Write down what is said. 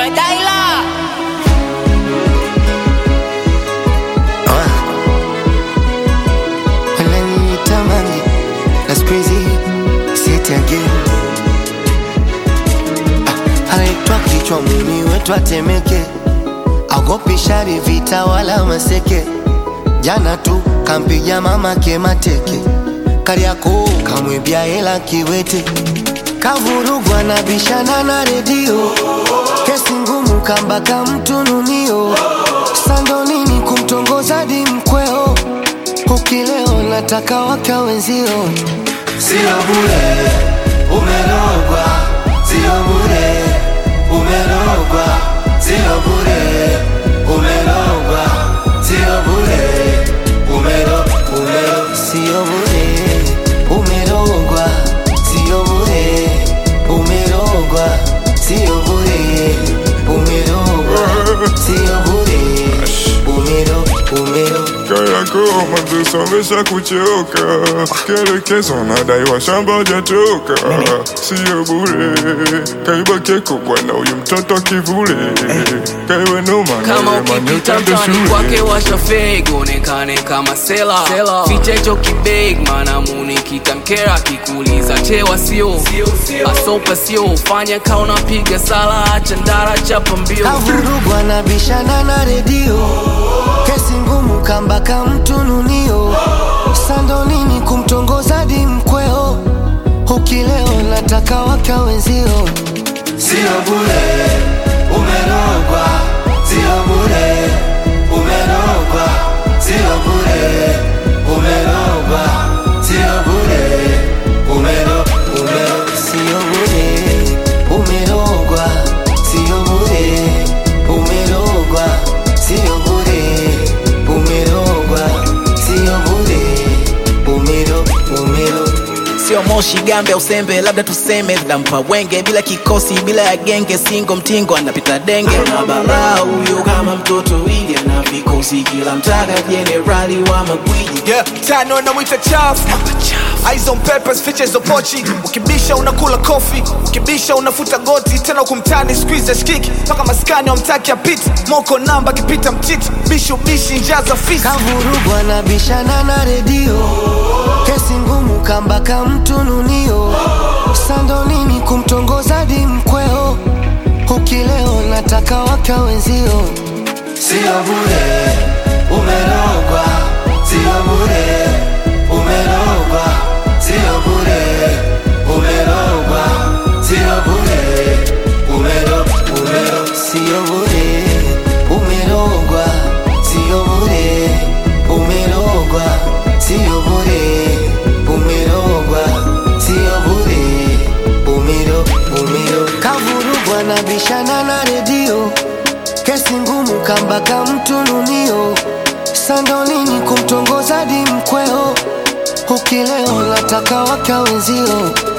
boy Daila. Wananitamani That's crazy Say it again Ah, Anaitwa kichwa muni wetu atemeke Agopi shari vita wala maseke Jana tu kampiga mama ke mateke Kariako kamwibia hela kiwete Kavurugwa na bishana na redio Kesi ngumu kambaka mtununio Sando nini kumtongoza di mkweo Ukileo nataka waka wenzio Sio bure, umerogwa. Sio bure, umerogwa. Sio bure, umerogwa. Sio bure, umero, umero. Sio bure umerogwa, sio bure umerogwa, sio bure umerogwa, sio bure umero umero Kayako mazisomesha kuchoka, kielekezo nadaiwa shamba jatoka, sio bure. Kaiba keko bwana, huyu mtoto kivule, kaiwe noma Kama na yeye ukipita manyotande mtani kwake shule. washa fake onekane kama sela ficha hicho kibeg maana muni kitamkera kikuuliza chewa sio asopa sio fanya kauna piga sala acha ndara chapa mbio Kavurugwa na bishana na redio, kesi ngumu kambaka mtununio, sando nini kumtongoza di mkweo, ukileo nataka waka wenzio Sio bure, umerogwa. Sio bure, umerogwa. Sio bure, umerogwa. Sio bure, umero, umero. Sio bure umerogwa, sio bure umerogwa, sio bure umerogwa, sio bure umero umero sio moshi gambe au sembe labda tuseme nampa wenge bila kikosi bila ya genge singo mtingo anapita denge na balaa huyo kama mtoto ili ana vikosi kila mtaka jenerali wa magwiji yeah. tano namwita chafu Eyes on papers, features of pochi ukibisha unakula kofi ukibisha unafuta goti tena kumtani squeeze skiki mpaka maskani wamtaki apiti moko namba akipita mtiti bishi ubishi njaza fisi kavurugwa na bishana na redio, kesi ngumu kambaka mtununio, sando nini kumtongoza di mkweo, ukileo nataka waka wenzio Sio bure, umerogwa. Sio bure, umerogwa. Sio bure, umerogwa. Sio bure, umero, umero. Sio bure umerogwa, sio bure umerogwa, sio bure umerogwa, sio bure umero umero. Kavurugwa na bishana na redio, kesi ngumu kambaka mtununio, sando nini kumtongoza di mkweo, ukileo nataka waka wenzio